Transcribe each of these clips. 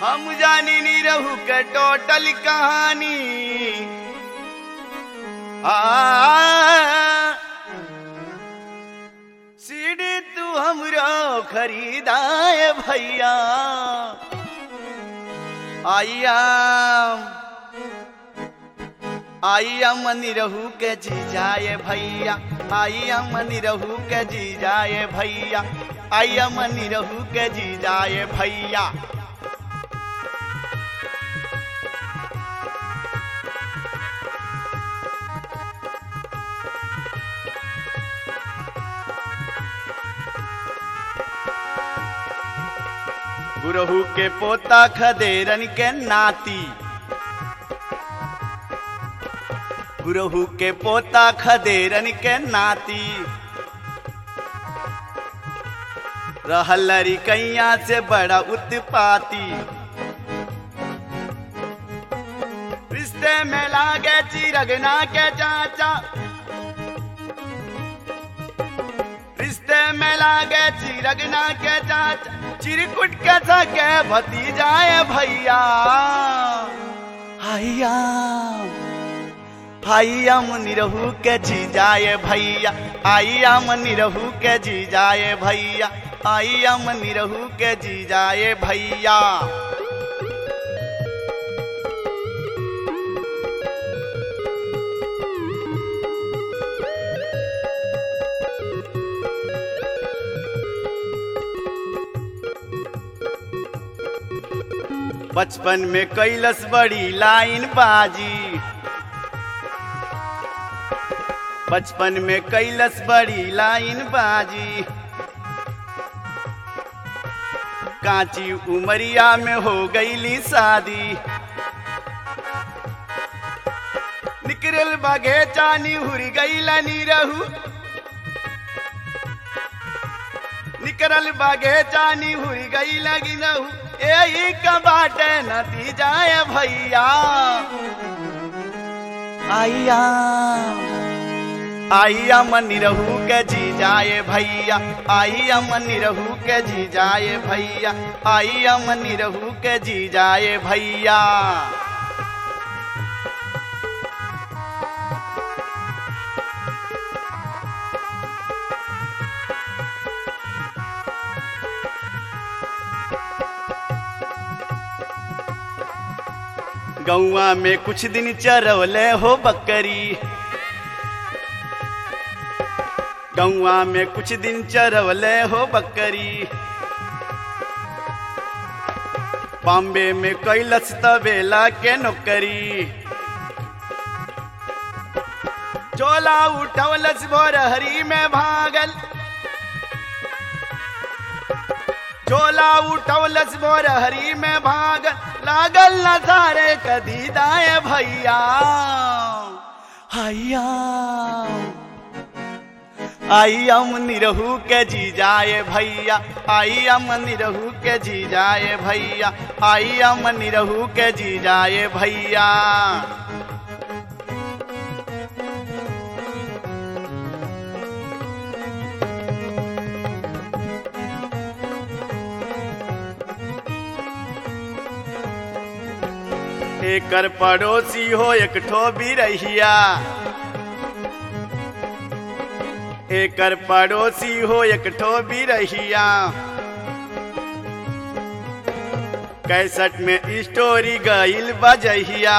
हम जानी नी रहू के टोटल कहानी आ सीढ़ी तू हमरो खरीदाए भैया आइया आइया मनी रहू के जी जाए भैया आइया मनी रहू के जी जाए भैया आइया मनी रहू के जी जाए भैया गुरहू के पोता खदेरन के नाती गुरहू के पोता खदेरन के नाती रहल कैया से बड़ा उत्पाती रिश्ते में लागे चिरगना के चाचा रिश्ते में लागे चिरगना के चाचा चिरकुट के सके भतीजाए भैया हैया हैया मनी रहू के जी जाए भैया आइया मनी रहू के जी जाए भैया आइया मनी रहू के जी जाए भैया बचपन में कैलस बड़ी लाइन बाजी बचपन में कैलस बड़ी लाइन बाजी कांची उमरिया में हो गईली शादी निकरल बगे चानी हुरी गईला नी रहू निकरल बगे चानी हुरी गई लगी रहू यही कबाटे नतीजाए भैया आइया आइया मनी रहू के जी जाए भैया आइया मनी रहू के जी जाए भैया आइया मनी रहू के जी जाए भैया गौआ में कुछ दिन चरवले हो बकरी गौआ में कुछ दिन चरवले हो बकरी बॉम्बे में कैलस तबेला के नौकरी चोला उठवलस भोरहरी में भागल चोला उठवलस भोरहरी में भागल लागल न सारे कदी दाए भैया हैया आइया मनी रहू के जी जाए भैया आइया मनी रहू के जी जाए भैया आइया मनी रहू के जी जाए भैया एकर पड़ोसी हो एक ठो भी रहिया एकर पड़ोसी हो एक ठो भी रहिया कैसठ में स्टोरी गईल बजहिया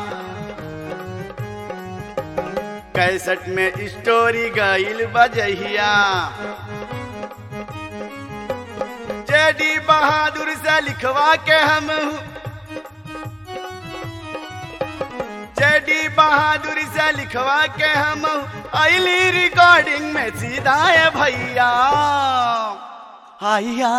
कैसठ में स्टोरी गईल बजहिया जेडी बहादुर से लिखवा के हम जेडी बहादुर से लिखवा के हम आईली रिकॉर्डिंग में सीधा है भैया आइया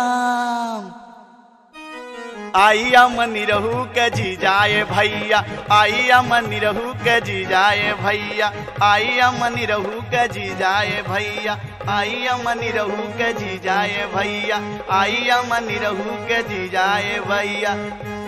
आइया मनी रहू के जी जाए भैया आइया मनी रहू के जी जाए भैया आइया मनी रहू के जी जाए भैया आइया मनी रहू के जी जाए भैया आइया मनी रहू के जी जाए भैया